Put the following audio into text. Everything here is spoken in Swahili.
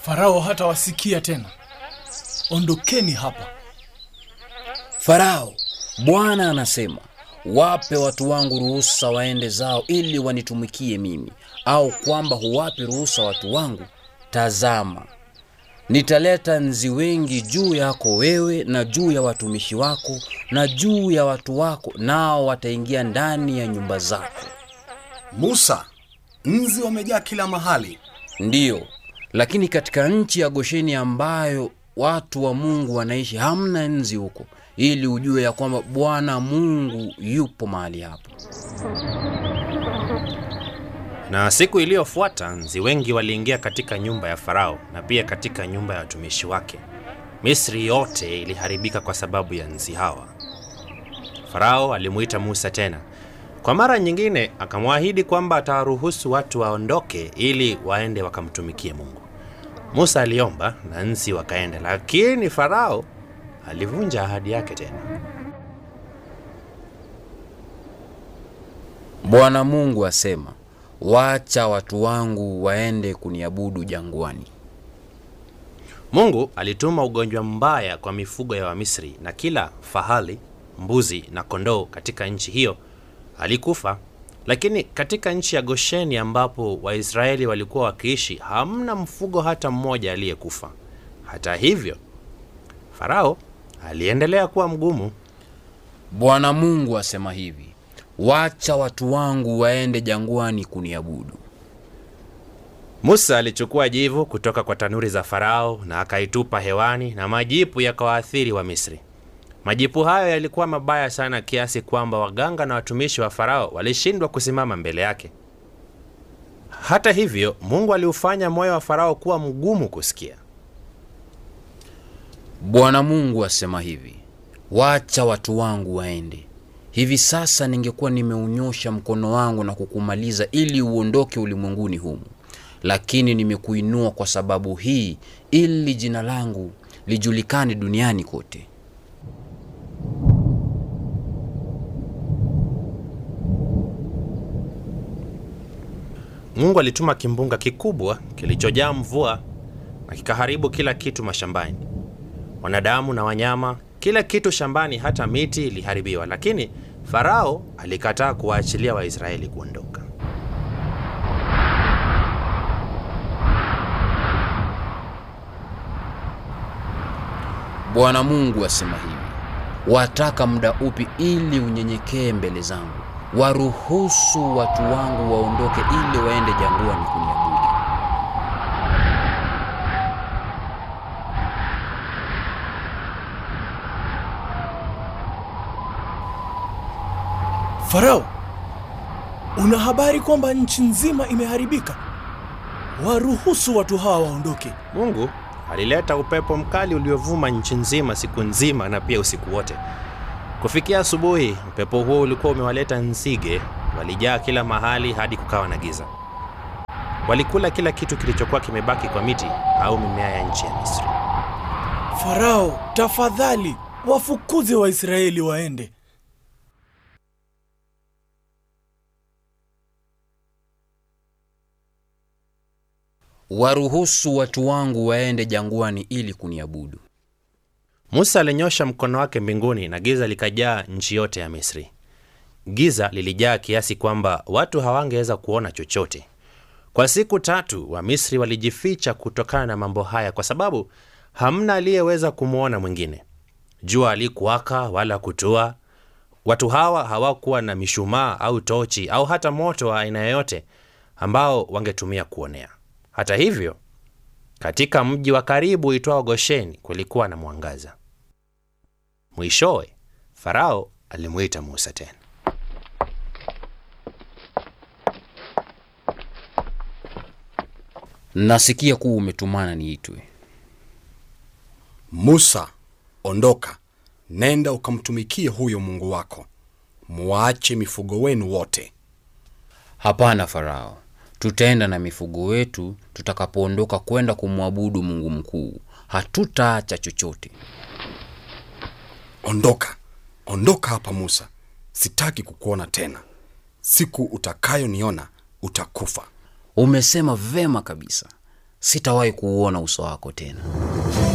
Farao hatawasikia tena. Ondokeni hapa. Farao, Bwana anasema, wape watu wangu ruhusa waende zao ili wanitumikie mimi, au kwamba huwapi ruhusa watu wangu? Tazama, nitaleta nzi wengi juu yako wewe na juu ya watumishi wako na juu ya watu wako, nao wataingia ndani ya nyumba zako. Musa, nzi wamejaa kila mahali. Ndiyo, lakini katika nchi ya Gosheni ambayo watu wa Mungu wanaishi hamna nzi huko, ili ujue ya kwamba Bwana Mungu yupo mahali hapo. Na siku iliyofuata nzi wengi waliingia katika nyumba ya Farao na pia katika nyumba ya watumishi wake. Misri yote iliharibika kwa sababu ya nzi hawa. Farao alimuita Musa tena kwa mara nyingine, akamwahidi kwamba atawaruhusu watu waondoke ili waende wakamtumikie Mungu. Musa aliomba na nzi wakaenda, lakini Farao alivunja ahadi yake tena. Bwana Mungu asema, wacha watu wangu waende kuniabudu jangwani. Mungu alituma ugonjwa mbaya kwa mifugo ya Wamisri na kila fahali, mbuzi na kondoo katika nchi hiyo alikufa. Lakini katika nchi ya Gosheni ambapo Waisraeli walikuwa wakiishi, hamna mfugo hata mmoja aliyekufa. Hata hivyo, Farao aliendelea kuwa mgumu. Bwana Mungu asema hivi, wacha watu wangu waende jangwani kuniabudu. Musa alichukua jivu kutoka kwa tanuri za Farao na akaitupa hewani, na majipu yakawaathiri wa Misri. Majipu hayo yalikuwa mabaya sana kiasi kwamba waganga na watumishi wa Farao walishindwa kusimama mbele yake. Hata hivyo, Mungu aliufanya moyo wa Farao kuwa mgumu kusikia. Bwana Mungu asema hivi, wacha watu wangu waende. Hivi sasa ningekuwa nimeunyosha mkono wangu na kukumaliza ili uondoke ulimwenguni humu, lakini nimekuinua kwa sababu hii, ili jina langu lijulikane duniani kote. Mungu alituma kimbunga kikubwa kilichojaa mvua na kikaharibu kila kitu mashambani, wanadamu na wanyama, kila kitu shambani, hata miti iliharibiwa. Lakini Farao alikataa kuwaachilia Waisraeli kuondoka. Bwana Mungu asema hivi, wataka muda upi ili unyenyekee mbele zangu? Waruhusu watu wangu waondoke ili waende jangwani kuniabudu. Farao, una habari kwamba nchi nzima imeharibika? Waruhusu watu hawa waondoke. Mungu alileta upepo mkali uliovuma nchi nzima siku nzima na pia usiku wote. Kufikia asubuhi, upepo huo ulikuwa umewaleta nzige, walijaa kila mahali hadi kukawa na giza. Walikula kila kitu kilichokuwa kimebaki kwa miti au mimea ya nchi ya Misri. Farao, tafadhali wafukuze Waisraeli waende. Waruhusu watu wangu waende jangwani ili kuniabudu. Musa alinyosha mkono wake mbinguni na giza likajaa nchi yote ya Misri. Giza lilijaa kiasi kwamba watu hawangeweza kuona chochote. Kwa siku tatu Wamisri walijificha kutokana na mambo haya, kwa sababu hamna aliyeweza kumwona mwingine. Jua halikuwaka wala kutua. Watu hawa hawakuwa na mishumaa au tochi au hata moto wa aina yoyote ambao wangetumia kuonea. Hata hivyo, katika mji wa karibu uitwao Gosheni kulikuwa na mwangaza. Mwishowe Farao alimwita Musa tena. Nasikia kuwa umetumana niitwe. Musa, ondoka, nenda ukamtumikie huyo Mungu wako, muache mifugo wenu wote. Hapana Farao, tutaenda na mifugo wetu tutakapoondoka kwenda kumwabudu Mungu mkuu. Hatutaacha chochote. Ondoka, ondoka hapa Musa, sitaki kukuona tena. Siku utakayoniona utakufa. Umesema vema kabisa. sitawahi kuuona uso wako tena.